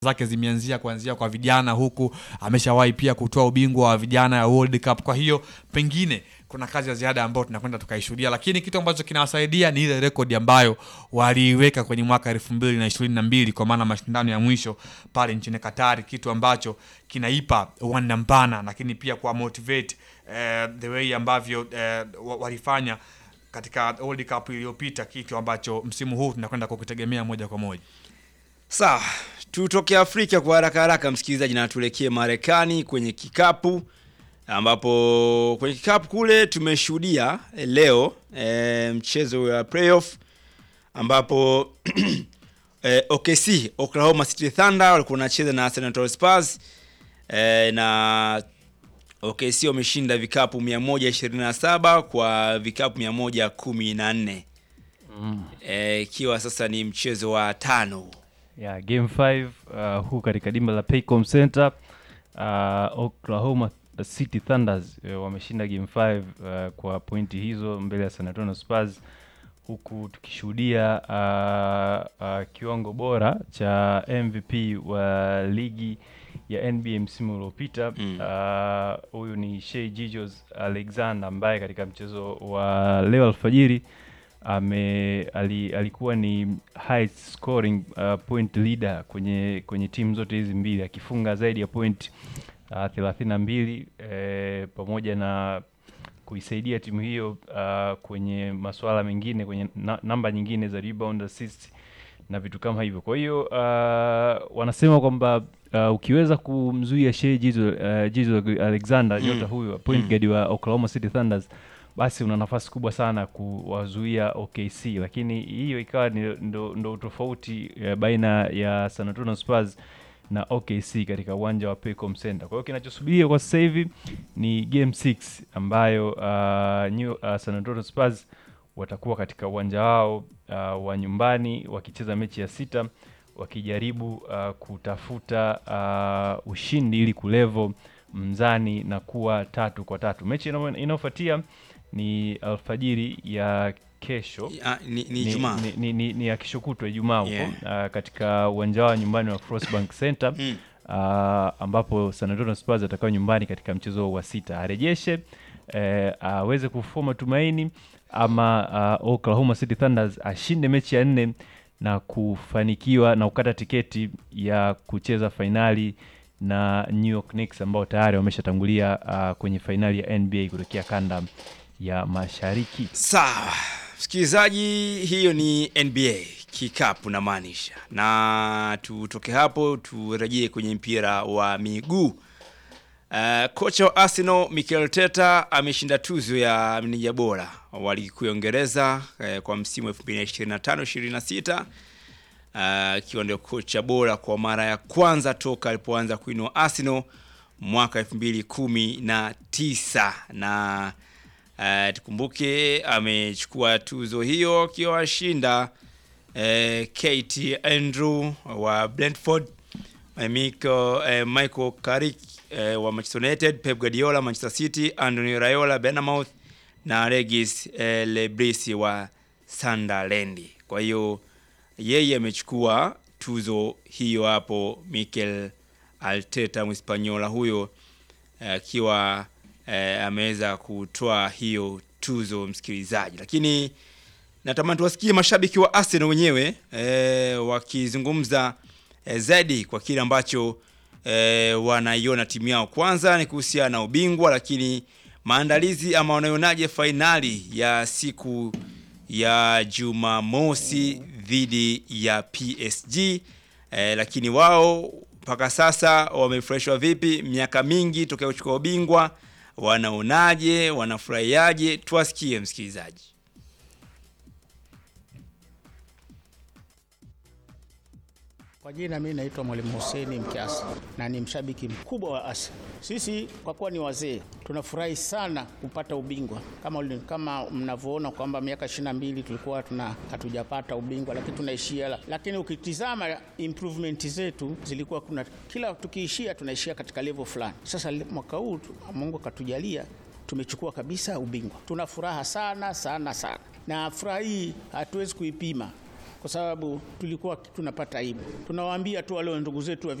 zake zimeanzia kuanzia kwa vijana, huku ameshawahi pia kutoa ubingwa wa vijana ya World Cup. Kwa hiyo pengine kuna kazi ya ziada ambayo tunakwenda tukaishuhudia, lakini kitu ambacho kinawasaidia ni ile rekodi ambayo waliiweka kwenye mwaka elfu mbili na ishirini na mbili kwa maana mashindano ya mwisho pale nchini Katari, kitu ambacho kinaipa uwanda mpana, lakini pia kwa motivate eh, the way ambavyo eh, wa- walifanya katika World Cup iliyopita, kitu ambacho msimu huu tunakwenda kukitegemea moja kwa moja. Sawa, tutoke Afrika kwa haraka haraka, msikilizaji, na tuelekee Marekani kwenye kikapu, ambapo kwenye kikapu kule tumeshuhudia eh, leo eh, mchezo wa playoff ambapo eh, OKC Oklahoma City Thunder walikuwa wanacheza na San Antonio Spurs eh, na OKC wameshinda vikapu 127 kwa vikapu 114 eh, ikiwa sasa ni mchezo wa tano ya game 5 uh, huu katika dimba la Paycom Center uh, Oklahoma City Thunders uh, wameshinda game 5 uh, kwa pointi hizo mbele ya San Antonio Spurs huku tukishuhudia uh, uh, kiwango bora cha MVP wa ligi ya NBA msimu uliopita Mm. uh, huyu ni Shea Gilgeous Alexander ambaye katika mchezo wa leo alfajiri ame ali, alikuwa ni high scoring uh, point leader kwenye kwenye timu zote hizi mbili akifunga zaidi ya point uh, thelathini na mbili eh, pamoja na kuisaidia timu hiyo uh, kwenye masuala mengine kwenye na, namba nyingine za rebound assist na vitu kama hivyo. Kwa hiyo uh, wanasema kwamba uh, ukiweza kumzuia Shea Gilgeous uh, Gilgeous Alexander Mm. nyota huyu point Mm. guard wa Oklahoma City Thunders basi una nafasi kubwa sana kuwazuia OKC, lakini hiyo ikawa ni ndo, ndo tofauti eh, baina ya San Antonio Spurs na OKC katika uwanja wa Paycom Center. Kwa hiyo kinachosubiriwa kwa sasa hivi ni game 6 ambayo uh, New, uh, San Antonio Spurs watakuwa katika uwanja wao uh, wa nyumbani wakicheza mechi ya sita wakijaribu uh, kutafuta uh, ushindi ili kulevo mzani na kuwa tatu kwa tatu. Mechi inayo- inayofuatia ni alfajiri ya kesho Ah, ni, ni ni, Ijumaa. ni, ni, ni, ni ya kesho kutwa Ijumaa huko Yeah. ah, katika uwanja wa nyumbani wa Frostbank Center Mm. ah, ambapo San Antonio Spurs atakuwa nyumbani katika mchezo wa sita, arejeshe eh, aweze kufua tumaini ama ah, Oklahoma City Thunders ashinde mechi ya nne na kufanikiwa na kukata tiketi ya kucheza fainali na New York Knicks ambao tayari wameshatangulia ah, kwenye fainali ya NBA kutokea kanda ya Mashariki. Sawa, msikilizaji, hiyo ni NBA kikapu na maanisha, na tutoke hapo turejee kwenye mpira wa miguu. Uh, kocha wa Arsenal Mikel Arteta ameshinda tuzo ya meneja bora wa ligi kuu ya Uingereza eh, kwa msimu 2025-26 akiwa ndio kocha bora kwa mara ya kwanza toka alipoanza kuinua Arsenal mwaka 2019 na uh, tukumbuke amechukua tuzo hiyo akiwa washinda uh, Kate Andrew wa Brentford eh, Michael, eh, Michael Carrick eh, wa Manchester United, Pep Guardiola Manchester City, Antonio Raiola Bournemouth na Regis eh, Lebris wa Sunderland. Kwa hiyo yeye amechukua tuzo hiyo hapo, Mikel Arteta Mhispaniola huyo eh, akiwa eh, ameweza kutoa hiyo tuzo msikilizaji, lakini natamani tuwasikie mashabiki wa Arsenal wenyewe eh, wakizungumza eh, zaidi kwa kile ambacho eh, wanaiona timu yao. Kwanza ni kuhusiana na ubingwa, lakini maandalizi ama wanaionaje fainali ya siku ya Jumamosi dhidi ya PSG eh, lakini wao mpaka sasa wamefurahishwa vipi? Miaka mingi tokea kuchukua ubingwa, wanaonaje? Wanafurahiaje? Tuwasikie msikilizaji. Kwa jina mimi naitwa Mwalimu Hussein Mkiasi na ni mshabiki mkubwa wa Arsenal. Sisi kwa kuwa ni wazee tunafurahi sana kupata ubingwa kama, uli- kama mnavyoona kwamba miaka 22 tulikuwa tuna hatujapata ubingwa, lakini tunaishia la. Lakini ukitizama improvement zetu zilikuwa kuna kila tukiishia tunaishia katika level fulani. Sasa le- mwaka huu tu- Mungu akatujalia tumechukua kabisa ubingwa. Tuna furaha sana sana sana, na furaha hii hatuwezi kuipima kwa sababu tulikuwa tunapata aibu. Tunawaambia tu wale ndugu zetu wa